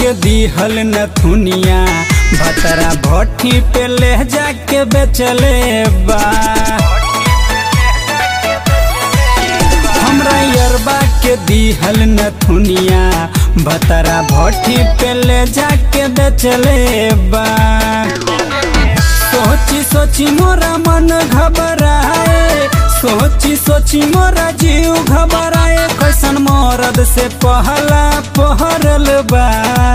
के दिहल नथुनिया भतरा भट्ठी पे ले जाके बेचले बा हमरा यरबा के दिहल नथुनिया भतरा भट्ठी पे ले जाके बेचले बा सोची सोची मोरा मन घबराए सोची सोची मोरा जीव घबराए कैसन मरद से पहला पहरल बा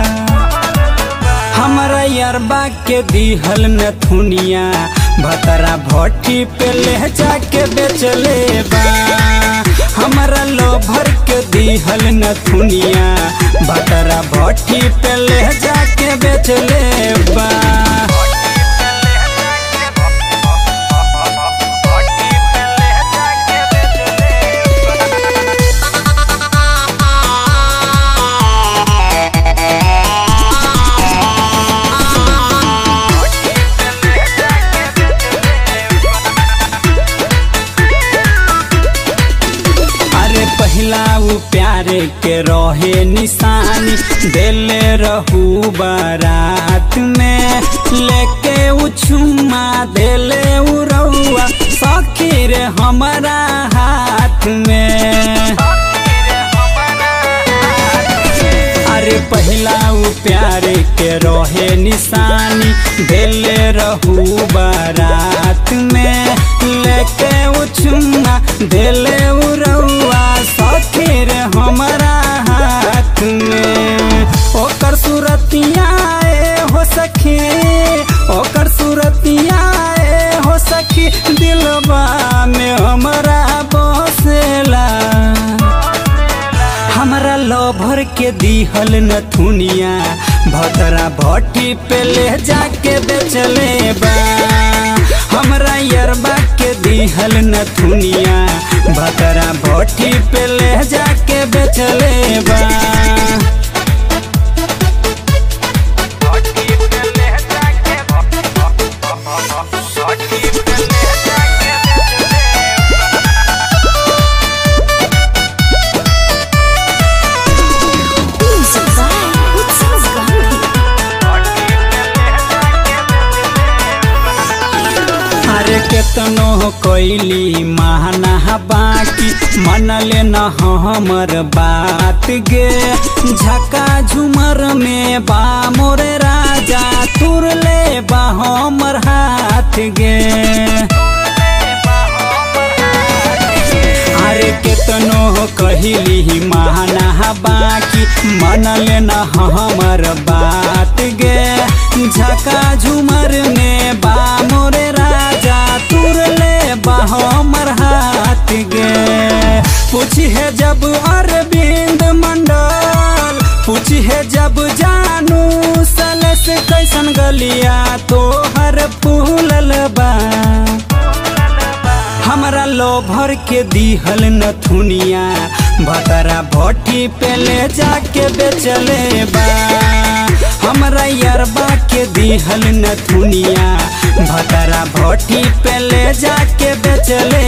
हमरा यरबा के दिहल नथुनिया भतरा भट्ठी पे ले जाके बेचले बा हमरा लोभर के दिहल नथुनिया भतरा भट्ठी पे ले जाके बेचले बा अरे पहिला उ प्यारे के रहे निशानी देले रहू बारात में लेके उ छुमा देले उ रउआ सखी रे हमारा हाथ में अरे पहिला उ प्यारे के रहे निशानी देले रहू बारात में लेके उ चुम्मा देले उ रउआ सखी रे हमारा हाथ में ओकर सूरतिया ए हो सखी ओकर सूरतिया ए हो सखी दिलबा में हमरा बसेला हमरा लोभर के दिहल नथुनिया भतरा भट्टी पे ले जाके बेचले बा हमरा यरबा के दिहल नथुनिया भतरा भट्टी पे ले जाके बेचले बा Music by Utsav Gandhi. अरे केतनो कैली महना बाकी मनले न हमर बात गे झका झुमर में बा मोरे राजा तुरले बा हमर हाथ गे अरे केतनो कहली महना बाकी मनले न हमर बात गे झका झुमर में बा मोरे राजा तुरले बा हमर हाथ गे पूछी है जब अरविंद मंडल पूछी है जब जानू सलस कैसन गलिया तोहर फूलल बा हमरा लोभर के दिहल नथुनिया भतरा भट्टी पे ले जाके बेचले बा हमरा यरबा के दिहल नथुनिया भतरा भट्टी पे ले जाके बेचले